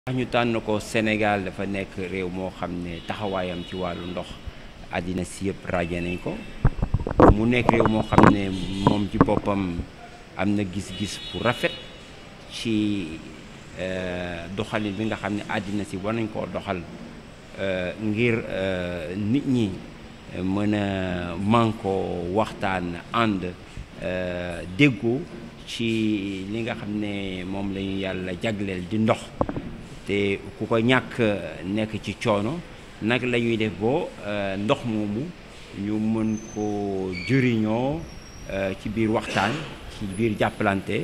tax ñu tànn ko Sénégal dafa nekk réew moo xam ne taxawaayam ci wàllu ndox àddina si yëpp ràññee nañ ko mu nekk réew moo xam ne moom ci boppam am na gis-gis bu rafet ci doxalin bi nga xam ne àddina si war nañ koo doxal ngir nit ñi mën a mànkoo waxtaan ànd déggoo ci li nga xam ne moom la ñu yàlla jagleel di ndox te ku ko ñàkk nekk ci coono nag la ñuy def boo ndox moomu ñu mën ko jëriñoo ci biir waxtaan ci biir jàppalante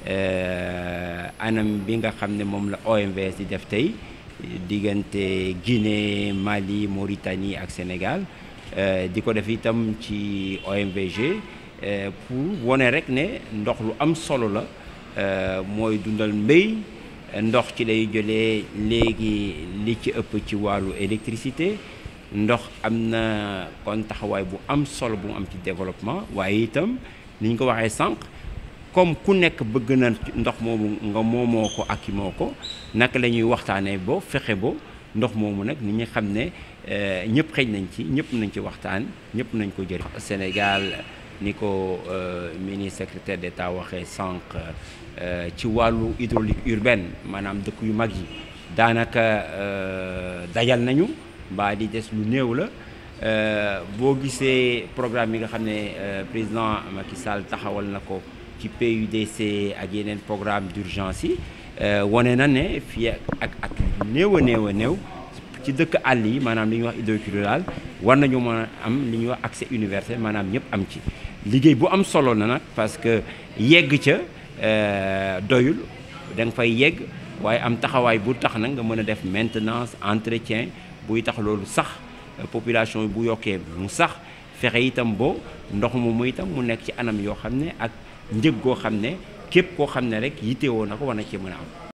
anam bi nga xam ne moom la OMVS di def tey diggante Guinée Mali Mauritanie ak Sénégal di ko def itam ci OMVG pour wone rek ne ndox lu am solo la mooy dundal mbéy ndox ci lay jëlee léegi li ci ëpp ci wàllu électricité ndox am na kon taxawaay bu am solo bu mu am ci développement waaye itam ni ñu ko waxee sànq comme ku nekk bëgg na ndox moomu nga moomoo ko ak moo ko naka la ñuy waxtaanee bo fexe bo ndox moomu nag nit ñi xam ne ñëpp xëj nañ ci ñëpp nañ ci waxtaan ñëpp nañ ko jëriñ. Sénégal ni ko ministre secrétaire d'État waxee sànq ci wàllu hydraulique urbaine maanaam dëkk yu mag yi daanaka dajal nañu mbaa di des lu néew la boo gisee programme yi nga xam ne président Macky Sall taxawal na ko ci PUDC ak yeneen programme d'urgence yi wane na ne fii ak ak néew a néew a néew ci dëkk àll yi maanaam li ñuy wax hydraulique rural war nañu mën a am li ñuy wax accès universel maanaam ñëpp am ci liggéey bu am solo na nag parce que yegg ca doyul da nga fay yegg waaye am taxawaay bu tax nag nga mën a def maintenance entretien buy tax loolu sax population bu yokkee mu sax fexe itam boo ndox moomu itam mu nekk ci anam yoo xam ne ak njëg goo xam ne képp koo xam ne rek yittewoo na ko war na ci mën a am